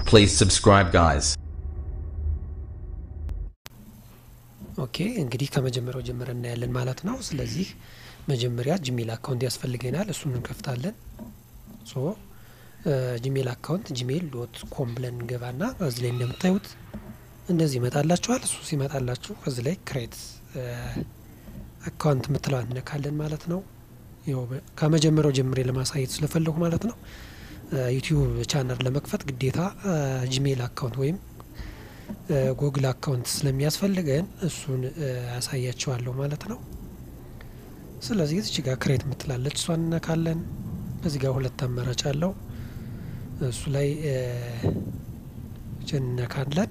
Please subscribe, guys. ኦኬ እንግዲህ ከመጀመሪያው ጀምረን እናያለን ማለት ነው። ስለዚህ መጀመሪያ ጂሜል አካውንት ያስፈልገናል። እሱን እንከፍታለን። ሶ ጂሜል አካውንት ጂሜል ዶት ኮም ብለን እንገባና እዚህ ላይ እንደምታዩት እንደዚህ ይመጣላችኋል። እሱ ሲመጣላችሁ እዚህ ላይ ክሬት አካውንት የምትለው እንነካለን ማለት ነው። ይኸው ከመጀመሪያው ጀምሬ ለማሳየት ስለፈለጉ ማለት ነው። ዩቲዩብ ቻናል ለመክፈት ግዴታ ጂሜል አካውንት ወይም ጉግል አካውንት ስለሚያስፈልገን እሱን ያሳያቸዋለሁ ማለት ነው። ስለዚህ እዚህ ጋር ክሬት የምትላለች እሷን እነካለን። በዚህ ጋር ሁለት አማራጭ አለው። እሱ ላይ እነካለን።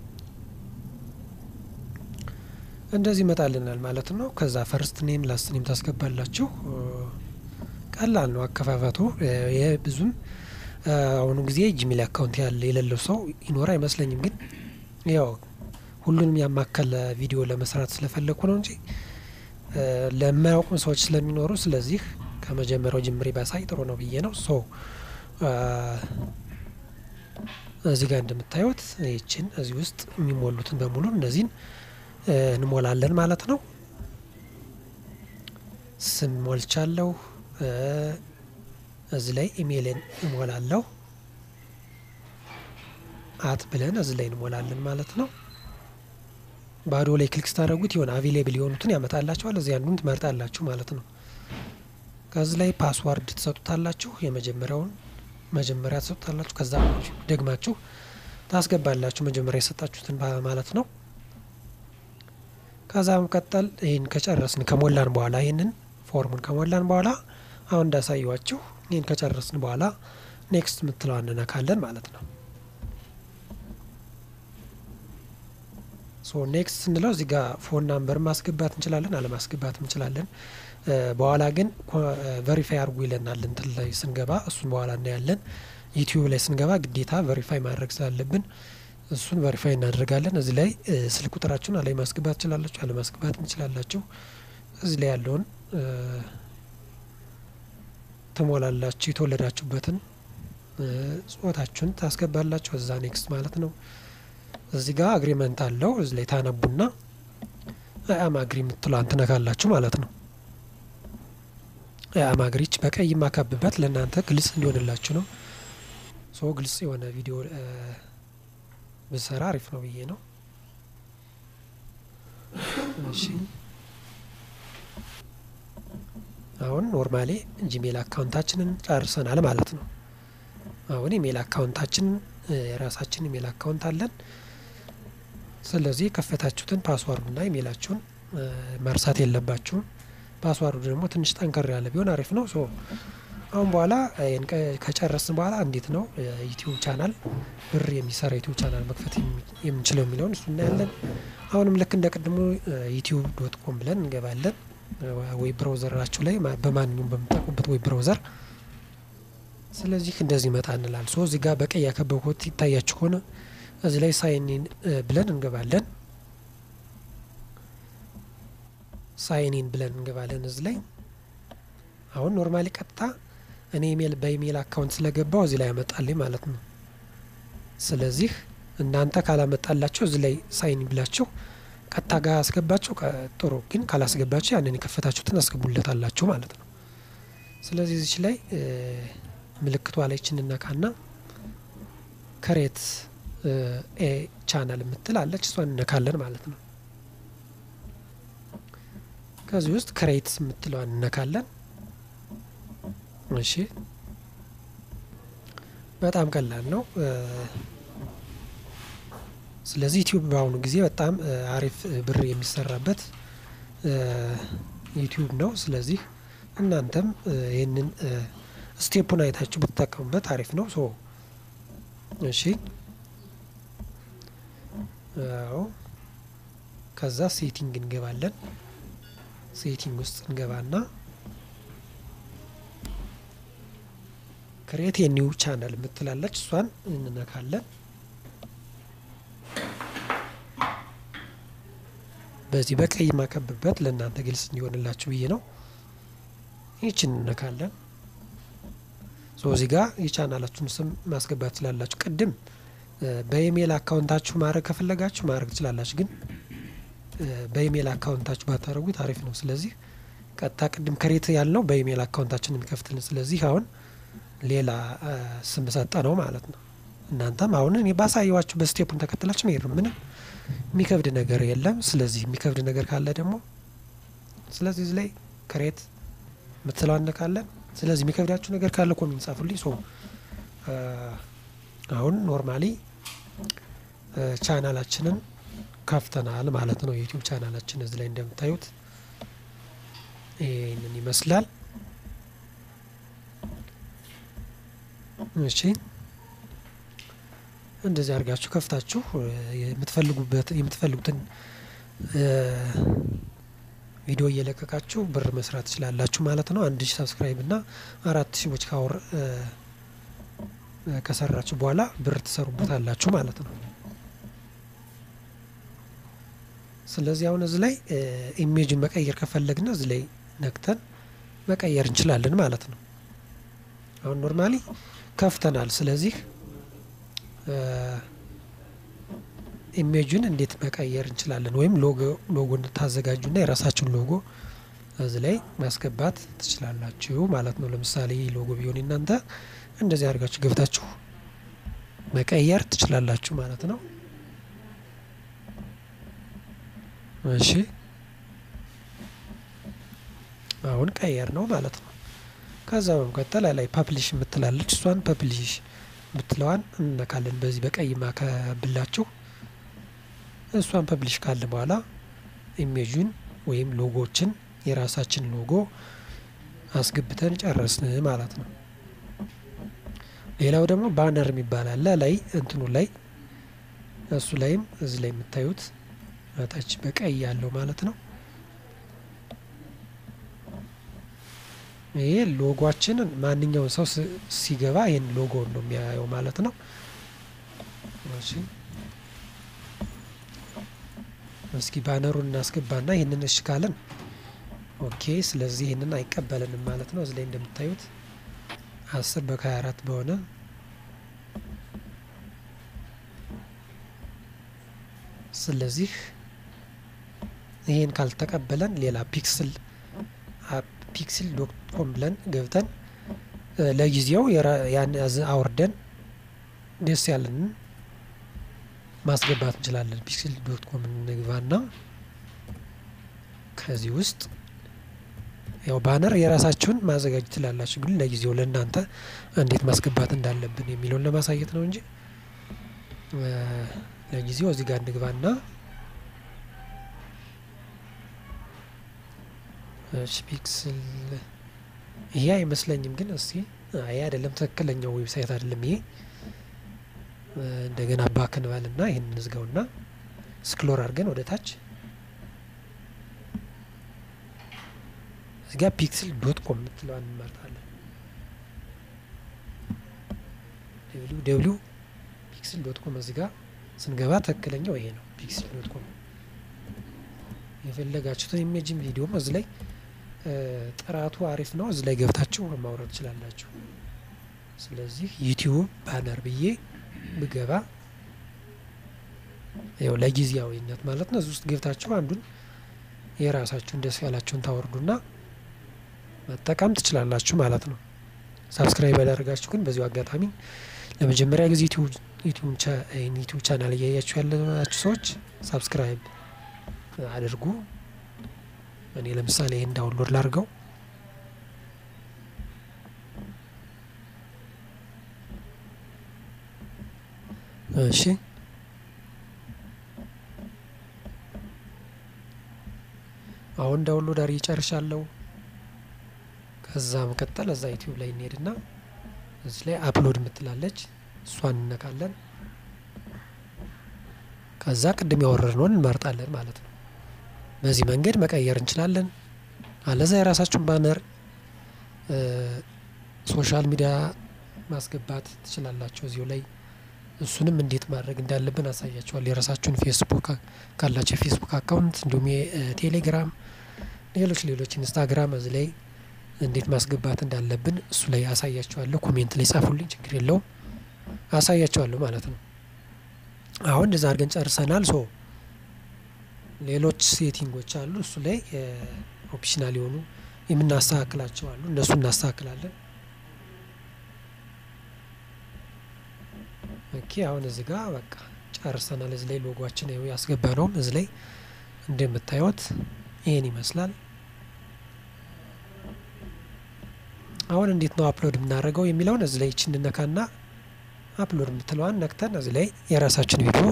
እንደዚህ ይመጣልናል ማለት ነው። ከዛ ፈርስት ኔም ላስት ኔም ታስገባላችሁ። ቀላል ነው አከፋፈቱ። ይህ ብዙም አሁኑ ጊዜ ጂሜል አካውንት ያለ የሌለው ሰው ይኖር አይመስለኝም። ግን ያው ሁሉንም ያማከለ ቪዲዮ ለመስራት ስለፈለግኩ ነው እንጂ ለማያውቁም ሰዎች ስለሚኖሩ፣ ስለዚህ ከመጀመሪያው ጅምሬ ባሳይ ጥሩ ነው ብዬ ነው። ሶ እዚህ ጋር እንደምታዩት ይችን እዚህ ውስጥ የሚሞሉትን በሙሉ እነዚህን እንሞላለን ማለት ነው። ስም ሞልቻለሁ። እዚህ ላይ ኢሜይልን እሞላለሁ። አት ብለን እዚህ ላይ እንሞላለን ማለት ነው። ባዶ ላይ ክሊክ ስታደርጉት የሆነ አቬሌብል የሆኑትን ያመጣላችኋል። እዚህ አንዱን ትመርጣላችሁ ማለት ነው። ከዚህ ላይ ፓስዋርድ ትሰጡታላችሁ። የመጀመሪያውን መጀመሪያ ትሰጡታላችሁ። ከዛ ደግማችሁ ታስገባላችሁ መጀመሪያ የሰጣችሁትን ማለት ነው። ከዛ መቀጠል ይህን ከጨረስን ከሞላን በኋላ ይህንን ፎርሙን ከሞላን በኋላ አሁን እንዳሳየዋችሁ ይህን ከጨረስን በኋላ ኔክስት የምትለው እንነካለን ማለት ነው። ሶ ኔክስት ስንለው እዚህ ጋር ፎን ናምበር ማስገባት እንችላለን፣ አለማስገባት እንችላለን። በኋላ ግን ቨሪፋይ አድርጉ ይለናል እንትን ላይ ስንገባ፣ እሱን በኋላ እናያለን። ዩቲዩብ ላይ ስንገባ ግዴታ ቨሪፋይ ማድረግ ስላለብን እሱን ቨሪፋይ እናደርጋለን። እዚህ ላይ ስልክ ቁጥራችሁን አላይ ማስገባት ትችላላችሁ፣ አለማስገባት እንችላላችሁ። እዚህ ላይ ያለውን ትሞላላችሁ። የተወለዳችሁበትን ጾታችሁን ታስገባላችሁ። እዛ ኔክስት ማለት ነው። እዚህ ጋር አግሪመንት አለው። እዚህ ላይ ታነቡና አያም አግሪ የምትለዋን ትነካላችሁ ማለት ነው። አያም አግሪች በቀይ የማካብበት ለእናንተ ግልጽ እንዲሆንላችሁ ነው። ሶ ግልጽ የሆነ ቪዲዮ ብሰራ አሪፍ ነው ብዬ ነው። እሺ አሁን ኖርማሊ ጂሜል አካውንታችንን ጨርሰናል ማለት ነው። አሁን ኢሜል አካውንታችንን የራሳችን ኢሜል አካውንት አለን። ስለዚህ የከፈታችሁትን ፓስዋርዱና ኢሜላችሁን መርሳት የለባችሁም። ፓስዋርዱ ደግሞ ትንሽ ጠንከር ያለ ቢሆን አሪፍ ነው። ሶ አሁን በኋላ ከጨረስን በኋላ እንዴት ነው ዩቲዩብ ቻናል ብር የሚሰራ ዩቲዩብ ቻናል መክፈት የምንችለው የሚለውን እሱ እናያለን። አሁንም ልክ እንደ ቅድሙ ዩቲዩብ ዶት ኮም ብለን እንገባለን። ወይ ብራውዘራችሁ ላይ በማንኛውም በምጠቁበት ወይ ብራውዘር ስለዚህ እንደዚህ መጣ እንላል። ሶ እዚህ ጋር በቀይ ያከበብኩት ይታያችሁ ከሆነ እዚህ ላይ ሳይኒን ብለን እንገባለን። ሳይኒን ብለን እንገባለን እዚህ ላይ አሁን ኖርማሊ ቀጥታ እኔ ኢሜል በኢሜል አካውንት ስለገባው እዚህ ላይ ያመጣልኝ ማለት ነው። ስለዚህ እናንተ ካላመጣላችሁ እዚህ ላይ ሳይን ብላችሁ ቀጥታ ጋር አስገባችሁ ጥሩ፣ ግን ካላስገባችሁ ያንን የከፈታችሁትን አስገቡለታላችሁ ማለት ነው። ስለዚህ እዚች ላይ ምልክቷ ላይ ችንነካና ከሬት ኤ ቻናል የምትል አለች እሷን እነካለን ማለት ነው። ከዚህ ውስጥ ክሬት የምትለዋን እነካለን። እሺ በጣም ቀላል ነው። ስለዚህ ዩቲዩብ በአሁኑ ጊዜ በጣም አሪፍ ብር የሚሰራበት ዩቲዩብ ነው። ስለዚህ እናንተም ይህንን ስቴፑን አይታችሁ ብትጠቀሙበት አሪፍ ነው። ሶ እሺ አዎ ከዛ ሴቲንግ እንገባለን። ሴቲንግ ውስጥ እንገባና ክሬት የኒው ቻናል የምትላለች እሷን እንነካለን። በዚህ በቀይ ማከብበት ለእናንተ ግልጽ እንዲሆንላችሁ ብዬ ነው። ይችን እንነካለን። ሶ እዚህ ጋር የቻናላችሁን ስም ማስገባት ስላላችሁ ቅድም በኢሜይል አካውንታችሁ ማድረግ ከፈለጋችሁ ማድረግ ትችላላችሁ። ግን በኢሜይል አካውንታችሁ ባታደረጉት አሪፍ ነው። ስለዚህ ቀጥታ ቅድም ክሬት ያልነው በኢሜይል አካውንታችን የሚከፍትልን። ስለዚህ አሁን ሌላ ስም ሰጠ ነው ማለት ነው። እናንተም አሁን እኔ ባሳየዋችሁ በስቴፑን ተከትላችሁ መሄድ ነው። ምንም የሚከብድ ነገር የለም። ስለዚህ የሚከብድ ነገር ካለ ደግሞ ስለዚህ እዚህ ላይ ክሬት የምትለው እንነካለን። ስለዚህ የሚከብዳችሁ ነገር ካለ ኮሜንት ጻፉልኝ። ሶ አሁን ኖርማሊ ቻናላችንን ከፍተናል ማለት ነው። የዩቲዩብ ቻናላችን እዚህ ላይ እንደምታዩት ይህንን ይመስላል። እሺ እንደዚህ አድርጋችሁ ከፍታችሁ የምትፈልጉበት የምትፈልጉትን ቪዲዮ እየለቀቃችሁ ብር መስራት ትችላላችሁ ማለት ነው። አንድ ሺህ ሰብስክራይብ እና አራት ሺዎች ካወር ከሰራችሁ በኋላ ብር ትሰሩበታላችሁ ማለት ነው። ስለዚህ አሁን እዚህ ላይ ኢሜጅን መቀየር ከፈለግን እዚህ ላይ ነክተን መቀየር እንችላለን ማለት ነው። አሁን ኖርማሊ ከፍተናል። ስለዚህ ኢሜጁን እንዴት መቀየር እንችላለን? ወይም ሎጎ ሎጎ እንድታዘጋጁና የራሳችሁን ሎጎ እዚህ ላይ ማስገባት ትችላላችሁ ማለት ነው። ለምሳሌ ሎጎ ቢሆን እናንተ እንደዚህ አድርጋችሁ ገብታችሁ መቀየር ትችላላችሁ ማለት ነው። እሺ አሁን ቀየር ነው ማለት ነው። ከዛ በመቀጠል ላይ ፐብሊሽ የምትላለች እሷን ፐብሊሽ ምትለዋን እንነካለን። በዚህ በቀይ ማከብላችሁ እሷን ፐብሊሽ ካለ በኋላ ኢሜጁን ወይም ሎጎችን የራሳችን ሎጎ አስገብተን ጨረስን ማለት ነው። ሌላው ደግሞ ባነር የሚባል አለ ላይ እንትኑ ላይ እሱ ላይም እዚህ ላይ የምታዩት ታች በቀይ ያለው ማለት ነው። ይሄ ሎጓችንን ማንኛውን ሰው ሲገባ ይህን ሎጎ ነው የሚያየው ማለት ነው። እሺ እስኪ ባነሩን እናስገባና ይህንን እሺ ካለን ኦኬ። ስለዚህ ይህንን አይቀበልንም ማለት ነው። እዚህ ላይ እንደምታዩት አስር በከሀያ አራት በሆነ ስለዚህ ይህን ካልተቀበለን ሌላ ፒክስል ፒክስል ዶት ኮም ብለን ገብተን ለጊዜው ያን አውርደን ደስ ያለንን ማስገባት እንችላለን። ፒክስል ዶት ኮም እንግባና ከዚህ ውስጥ ያው ባነር የራሳችሁን ማዘጋጀት ትችላላችሁ፣ ግን ለጊዜው ለእናንተ እንዴት ማስገባት እንዳለብን የሚለውን ለማሳየት ነው እንጂ ለጊዜው እዚህ ጋር እንግባና እሺ ፒክስል ይሄ አይመስለኝም፣ ግን እስቲ አይ አይደለም፣ ትክክለኛው ዌብሳይት አይደለም ይሄ። እንደገና ባክ እንበልና ይህን እንዝጋውና ስክሎር አድርገን ወደ ታች እዚጋ ፒክስል ዶት ኮም የምትለዋን እንመርጣለን። ደብሊው ደብሊው ፒክስል ዶት ኮም እዚጋ ስንገባ ትክክለኛው ይሄ ነው። ፒክስል ዶት ኮም የፈለጋችሁትን ኢሜጅም ቪዲዮም እዚህ ላይ ጥራቱ አሪፍ ነው። እዚህ ላይ ገብታችሁ ማውረድ ትችላላችሁ። ስለዚህ ዩቲዩብ ባነር ብዬ ብገባ ያው ለጊዜያዊነት ማለት ነው። እዚህ ውስጥ ገብታችሁ አንዱን የራሳችሁን ደስ ያላችሁን ታወርዱና መጠቀም ትችላላችሁ ማለት ነው። ሳብስክራይብ ያደርጋችሁ ግን በዚሁ አጋጣሚ ለመጀመሪያ ጊዜ ዩቲዩብ ቻናል እያያችሁ ያላችሁ ሰዎች ሳብስክራይብ አድርጉ። እኔ ለምሳሌ ይህን ዳውንሎድ ላድርገው። እሺ አሁን ዳውንሎድ አድርጌ ጨርሻለሁ። ከዛ መቀጠል እዛ ዩቲዩብ ላይ እንሄድና እዚህ ላይ አፕሎድ የምትላለች እሷን እነካለን። ከዛ ቅድም ያወረድነውን እንመርጣለን ማለት ነው። በዚህ መንገድ መቀየር እንችላለን። አለዛ የራሳችሁን ባነር ሶሻል ሚዲያ ማስገባት ትችላላችሁ እዚሁ ላይ እሱንም እንዴት ማድረግ እንዳለብን አሳያችኋል። የራሳችሁን ፌስቡክ ካላቸው የፌስቡክ አካውንት እንዲሁም የቴሌግራም ሌሎች ሌሎች ኢንስታግራም እዚህ ላይ እንዴት ማስገባት እንዳለብን እሱ ላይ አሳያችኋለሁ። ኮሜንት ላይ ጻፉልኝ፣ ችግር የለውም አሳያችኋለሁ ማለት ነው። አሁን እንደዛ አድርገን ጨርሰናል። ሶ ሌሎች ሴቲንጎች አሉ። እሱ ላይ ኦፕሽናል የሆኑ የምናስተካክላቸው አሉ። እነሱ እናስተካክላለን። ኦኬ አሁን እዚህ ጋር በቃ ጨርሰናል። እዚህ ላይ ሎጓችን ይኸው ያስገባ ነውም እዚህ ላይ እንደምታዩት ይህን ይመስላል። አሁን እንዴት ነው አፕሎድ የምናደርገው የሚለውን እዚህ ላይ ይችን ነካና አፕሎድ የምትለዋን ነክተን እዚህ ላይ የራሳችን ቪዲዮ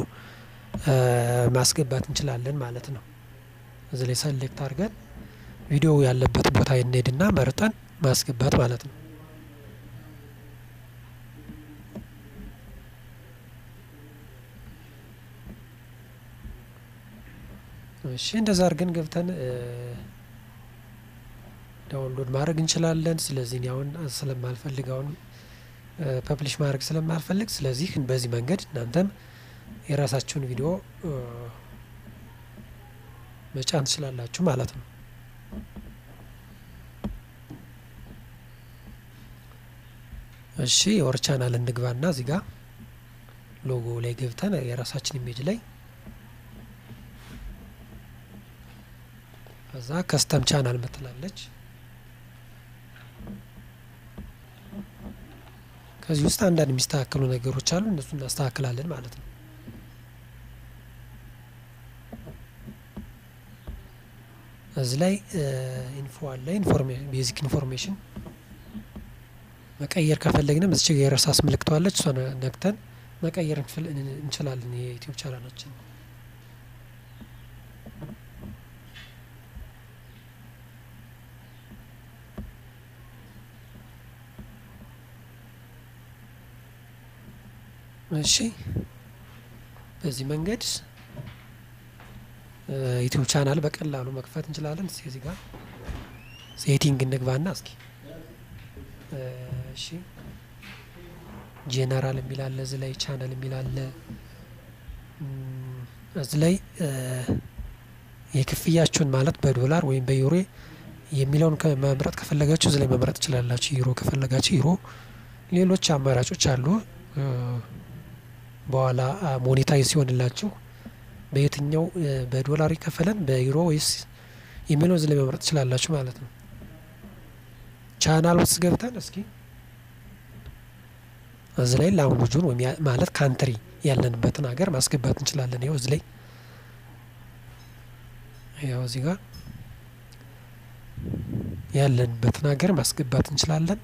ማስገባት እንችላለን ማለት ነው። እዚህ ላይ ሰሌክት አድርገን ቪዲዮ ያለበት ቦታ እንሄድና መርጠን ማስገባት ማለት ነው። እሺ እንደዛ አድርገን ገብተን ዳውንሎድ ማድረግ እንችላለን። ስለዚህ እኔ አሁን ስለማልፈልግ አሁን ፐብሊሽ ማድረግ ስለማልፈልግ ስለዚህ በዚህ መንገድ እናንተም የራሳችሁን ቪዲዮ መጫን ትችላላችሁ ማለት ነው። እሺ የወር ቻናል እንግባና እዚህ ጋር ሎጎ ላይ ገብተን የራሳችን ኢሜጅ ላይ ከዛ ከስተም ቻናል ምትላለች ከዚህ ውስጥ አንዳንድ የሚስተካከሉ ነገሮች አሉ። እነሱ እናስተካክላለን ማለት ነው። እዚህ ላይ ኢንፎ አለ። ቤዚክ ኢንፎርሜሽን መቀየር ከፈለግንም እዚች የረሳስ ምልክተዋለች እሷ ነክተን መቀየር እንችላለን የዩቲዩብ ቻናላችን እሺ በዚህ መንገድ ዩቲዩብ ቻናል በቀላሉ መክፈት እንችላለን። እስኪ እዚህ ጋር ሴቲንግ እንግባና እስኪ እሺ ጄነራል የሚል አለ፣ እዚህ ላይ ቻናል የሚል አለ። እዚህ ላይ የክፍያችሁን ማለት በዶላር ወይም በዩሮ የሚለውን መምረጥ ከፈለጋችሁ እዚህ ላይ መምረጥ ትችላላችሁ። ዩሮ ከፈለጋችሁ ዩሮ፣ ሌሎች አማራጮች አሉ። በኋላ ሞኔታይዝ ሲሆንላችሁ በየትኛው በዶላር ይከፈለን በዩሮ ወይስ የሚለው እዚህ ላይ መምረጥ ትችላላችሁ ማለት ነው። ቻናል ውስጥ ገብተን እስኪ እዚህ ላይ ላንጉጁን ወይም ማለት ካንትሪ ያለንበትን ሀገር ማስገባት እንችላለን። ይኸው እዚህ ላይ ያው እዚህ ጋር ያለንበትን ሀገር ማስገባት እንችላለን።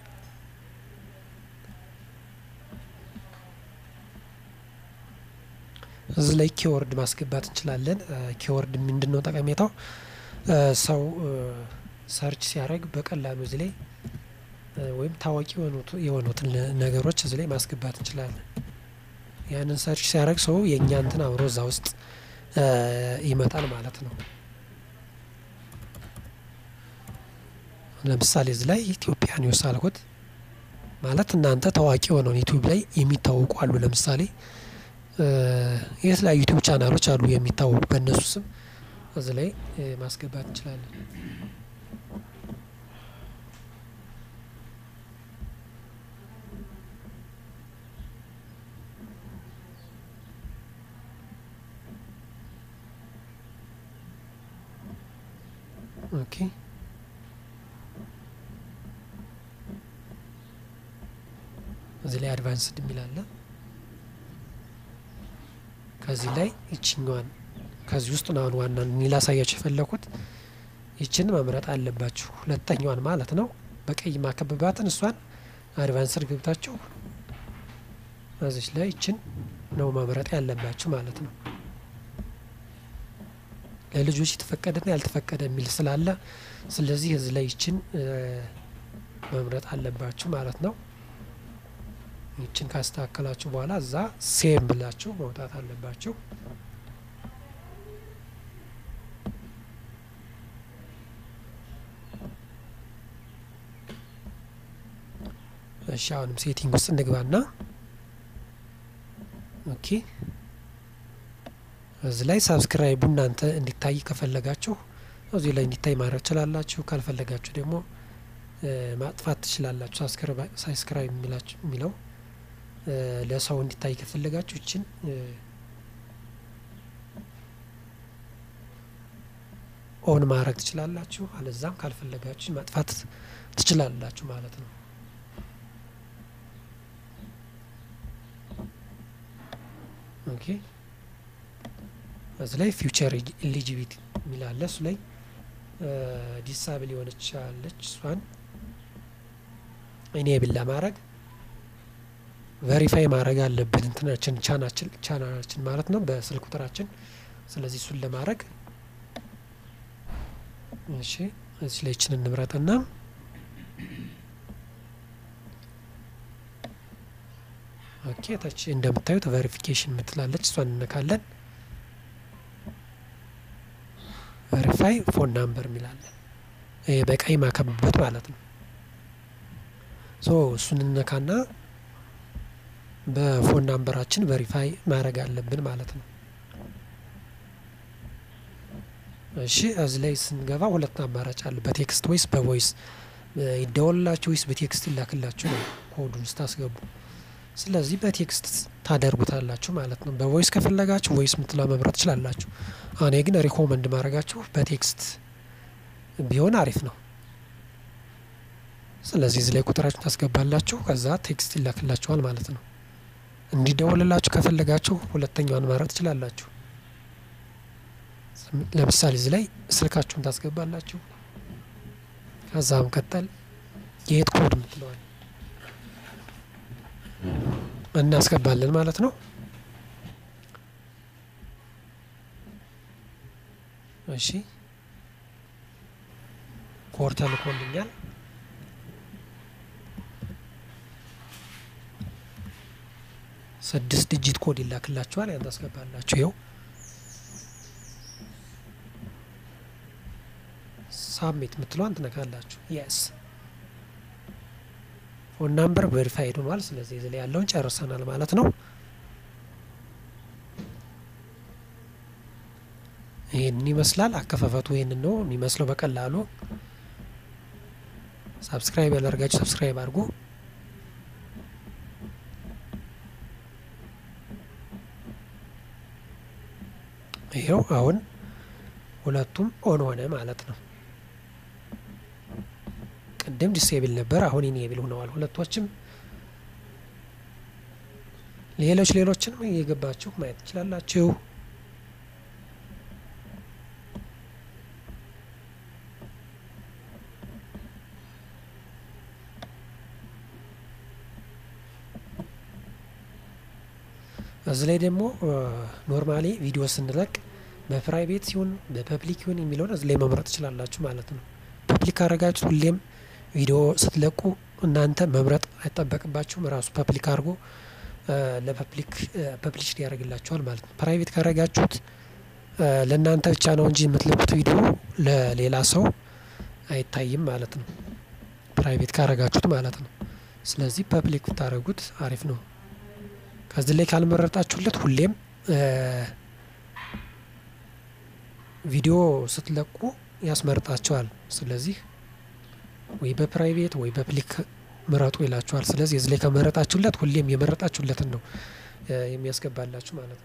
እዚህ ላይ ኪወርድ ማስገባት እንችላለን። ኪወርድ ምንድን ነው ጠቀሜታው? ሰው ሰርች ሲያደርግ በቀላሉ እዚህ ላይ ወይም ታዋቂ የሆኑትን ነገሮች እዚህ ላይ ማስገባት እንችላለን። ያንን ሰርች ሲያደርግ ሰው የእኛ እንትን አብሮ እዛ ውስጥ ይመጣል ማለት ነው። ለምሳሌ እዚህ ላይ ኢትዮጵያ ኒውስ አልኩት ማለት እናንተ ታዋቂ የሆነውን ዩቲዩብ ላይ የሚታወቁ አሉ። ለምሳሌ የተለያዩ ዩቲዩብ ቻናሎች አሉ የሚታወቁ በእነሱ ስም እዚህ ላይ ማስገባት እንችላለን። ኦኬ እዚህ ላይ አድቫንስድ የሚል አለ። ከዚህ ላይ ይችኛዋን ከዚህ ውስጥ አሁን ዋና እኔ ላሳያችሁ የፈለኩት ይችን መምረጥ አለባችሁ። ሁለተኛዋን ማለት ነው። በቀይ ማከበባትን እሷን አድቫንስድ ገብታችሁ እዚች ላይ ይችን ነው መምረጥ ያለባችሁ ማለት ነው። ለልጆች የተፈቀደና ያልተፈቀደ የሚል ስላለ ስለዚህ እዚህ ላይ ይችን መምረጥ አለባችሁ ማለት ነው። ይችን ካስተካከላችሁ በኋላ እዛ ሴም ብላችሁ መውጣት አለባችሁ። እሺ አሁንም ሴቲንግ ውስጥ እንግባና ኦኬ እዚህ ላይ ሳብስክራይቡ እናንተ እንዲታይ ከፈለጋችሁ እዚህ ላይ እንዲታይ ማድረግ ትችላላችሁ። ካልፈለጋችሁ ደግሞ ማጥፋት ትችላላችሁ። ሳብስክራይብ የሚለው ለሰው እንዲታይ ከፈለጋችሁ ይችን ኦን ማድረግ ትችላላችሁ። አለዛም ካልፈለጋችሁ ማጥፋት ትችላላችሁ ማለት ነው። ኦኬ እዚህ ላይ ፊውቸር ኤሊጂቢሊቲ የሚል አለ። እሱ ላይ ዲሳብል የሆነች አለች። እሷን ኢኔብል ለማድረግ ቬሪፋይ ማድረግ አለብን እንትናችን ቻናችን ቻናችን ማለት ነው በስልክ ቁጥራችን። ስለዚህ እሱን ለማድረግ እሺ እዚህ ላይ ችን እንምረጥና ኦኬ ታች እንደምታዩት ቬሪፊኬሽን ምትላለች እሷን እንነካለን። ቬሪፋይ ፎን ናምበር የሚላለን ይሄ በቀይ ማከብበት ማለት ነው። ሶ እሱን እንነካና በፎን ናምበራችን ቬሪፋይ ማድረግ አለብን ማለት ነው። እሺ እዚህ ላይ ስንገባ ሁለት አማራጭ አለ። በቴክስት ወይስ በቮይስ ይደወልላችሁ ወይስ በቴክስት ይላክላችሁ ነው ኮዱን ስታስገቡ። ስለዚህ በቴክስት ታደርጉታላችሁ ማለት ነው። በቮይስ ከፈለጋችሁ ቮይስ ምትላ መምረጥ ትችላላችሁ። እኔ ግን ሪኮመንድ ማድረጋችሁ በቴክስት ቢሆን አሪፍ ነው። ስለዚህ እዚህ ላይ ቁጥራችሁ ታስገባላችሁ፣ ከዛ ቴክስት ይላክላችኋል ማለት ነው። እንዲደወልላችሁ ከፈለጋችሁ ሁለተኛዋን ማድረግ ትችላላችሁ። ለምሳሌ እዚህ ላይ ስልካችሁን ታስገባላችሁ። ከዛ መቀጠል የት ኮድ ምትለዋል እናስገባለን ማለት ነው። እሺ ኮድ ተልኮልኛል። ስድስት ዲጂት ኮድ ይላክላችኋል። ያን ታስገባላችሁ። ይኸው ሳብሚት የምትለዋን ትነካላችሁ። የስ ፎን ናምበር ቬሪፋይድ ሆኗል። ስለዚህ እዚህ ላይ ያለውን ጨርሰናል ማለት ነው። ይህንን ይመስላል አከፋፈቱ። ይህንን ነው የሚመስለው በቀላሉ። ሳብስክራይብ ያላደርጋችሁ ሰብስክራይብ አድርጉ። ይኸው አሁን ሁለቱም ኦን ሆነ ማለት ነው። ቅድም ዲስኤብል ነበር፣ አሁን ኢኔብል ሆነዋል ሁለቶችም። ሌሎች ሌሎችንም እየገባችሁ ማየት ትችላላችሁ። እዚህ ላይ ደግሞ ኖርማሊ ቪዲዮ ስንለቅ በፕራይቬት ሲሆን በፐብሊክ ይሁን የሚለውን እዚህ ላይ መምረጥ ትችላላችሁ ማለት ነው። ፐብሊክ ካረጋችሁ ሁሌም ቪዲዮ ስትለቁ እናንተ መምረጥ አይጠበቅባችሁም። ራሱ ፐብሊክ አድርጎ ለፐብሊክ ፐብሊሽ ያደርግላችኋል ማለት ነው። ፕራይቬት ካረጋችሁት ለእናንተ ብቻ ነው እንጂ የምትለቁት ቪዲዮ ለሌላ ሰው አይታይም ማለት ነው። ፕራይቬት ካረጋችሁት ማለት ነው። ስለዚህ ፐብሊክ ብታደረጉት አሪፍ ነው። ከዚህ ላይ ካልመረጣችሁለት ሁሌም ቪዲዮ ስትለቁ ያስመርጣቸዋል። ስለዚህ ወይ በፕራይቬት ወይ በፕሊክ ምረጡ ይላችኋል። ስለዚህ እዚህ ላይ ከመረጣችሁለት ሁሌም የመረጣችሁለትን ነው የሚያስገባላችሁ ማለት ነው።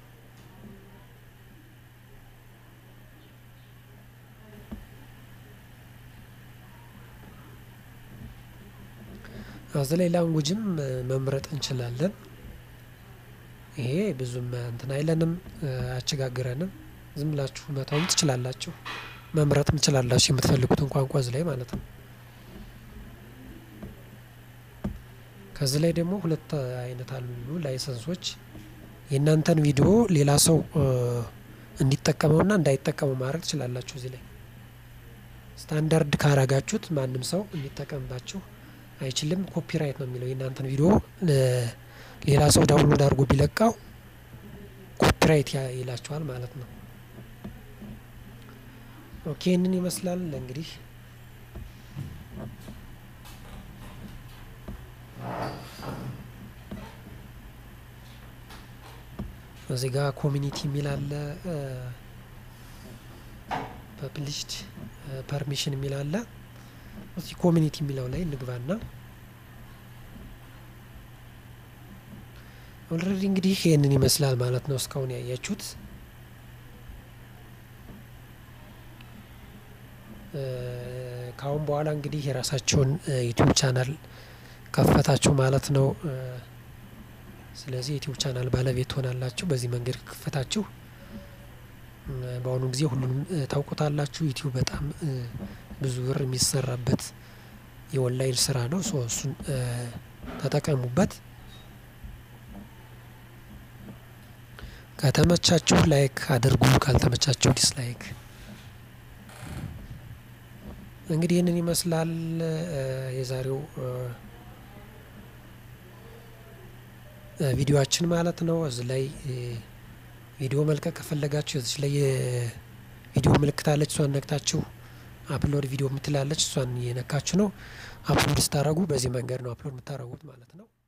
እዚህ ላይ ላንጉጅም መምረጥ እንችላለን። ይሄ ብዙም እንትን አይለንም፣ አያቸጋግረንም። ዝም ብላችሁ መተውም ትችላላችሁ፣ መምረጥም ትችላላችሁ የምትፈልጉትን ቋንቋ እዚህ ላይ ማለት ነው። ከዚህ ላይ ደግሞ ሁለት አይነት አሉ ላይሰንሶች። የእናንተን ቪዲዮ ሌላ ሰው እንዲጠቀመውና እንዳይጠቀመው ማድረግ ትችላላችሁ። እዚህ ላይ ስታንዳርድ ካረጋችሁት ማንም ሰው እንዲጠቀምባችሁ አይችልም። ኮፒራይት ነው የሚለው የእናንተን ቪዲዮ ሌላ ሰው ዳውንሎድ አድርጎ ቢለቃው ኮፒራይት ይላችኋል ማለት ነው። ኦኬ ይህንን ይመስላል እንግዲህ እዚህ ጋር ኮሚኒቲ የሚል አለ፣ ፐብሊሽድ ፐርሚሽን የሚል አለ። እዚህ ኮሚኒቲ የሚለው ላይ እንግባና ኦልሬዲ እንግዲህ ይህንን ይመስላል ማለት ነው እስካሁን ያያችሁት። ከአሁን በኋላ እንግዲህ የራሳቸውን ዩቲዩብ ቻናል ከፈታችሁ ማለት ነው። ስለዚህ ዩቲዩብ ቻናል ባለቤት ትሆናላችሁ። በዚህ መንገድ ከከፈታችሁ በአሁኑ ጊዜ ሁሉንም ታውቁታላችሁ። ዩቲዩብ በጣም ብዙ ብር የሚሰራበት የኦንላይን ስራ ነው። ሶ እሱን ተጠቀሙበት። ከተመቻችሁ ላይክ አድርጉ፣ ካልተመቻችሁ ዲስላይክ። እንግዲህ ይህንን ይመስላል የዛሬው ቪዲዮአችን ማለት ነው። እዚህ ላይ ቪዲዮ መልቀቅ ከፈለጋችሁ እዚህ ላይ የቪዲዮ ምልክት አለች። እሷን ነክታችሁ አፕሎድ ቪዲዮ የምትላለች እሷን እየነካችሁ ነው አፕሎድ ስታደርጉ። በዚህ መንገድ ነው አፕሎድ የምታደርጉት ማለት ነው።